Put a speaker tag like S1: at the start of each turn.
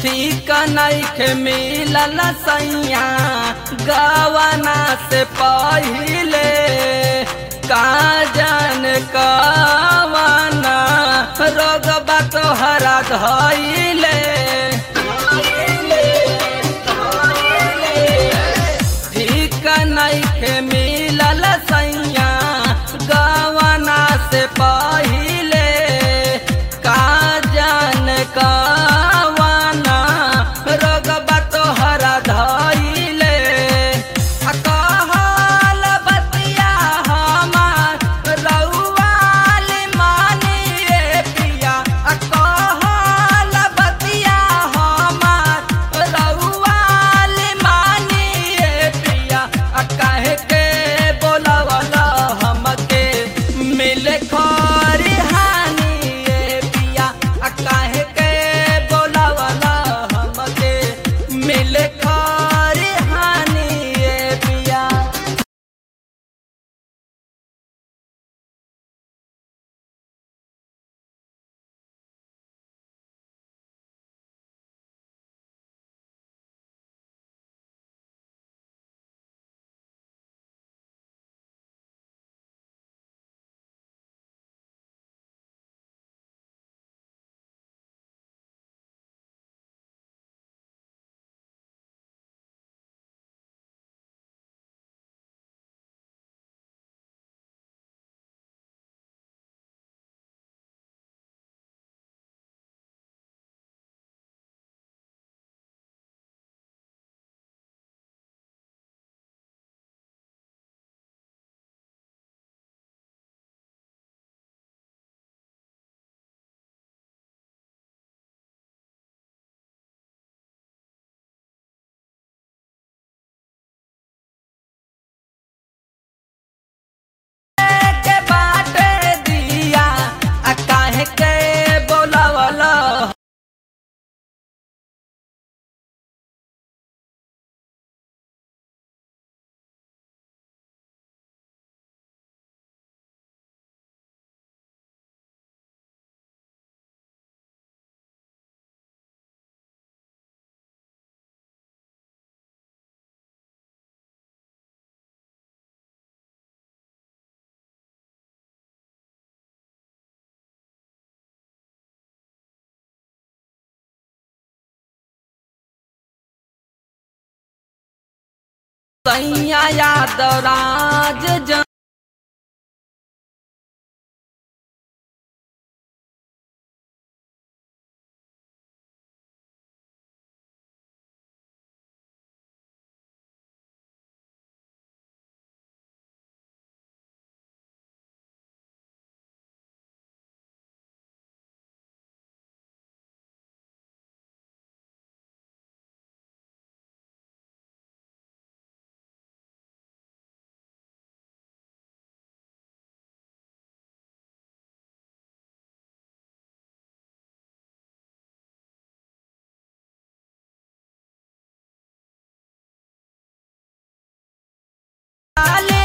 S1: ठीक नइखे मिलल सैया गवना से पहिले का जान कवना रोगबा तोहरा धैले ठीक नइखे मिलल सैया गवना से पहिले का जान कवना रोगबा तोहरा धैले आ कहल बतिया हमार रउआल मानिए पिया आ कहल बतिया हमार रउआल मानिए पिया आ काहे के बोलवल हमके मिले खरिहानी ए पिया आ काहे के बोलवल हमके मिले खरिहानी ए पिया के बाटे दिया आ काहे के बोलवल सैया यादव राज जन लाल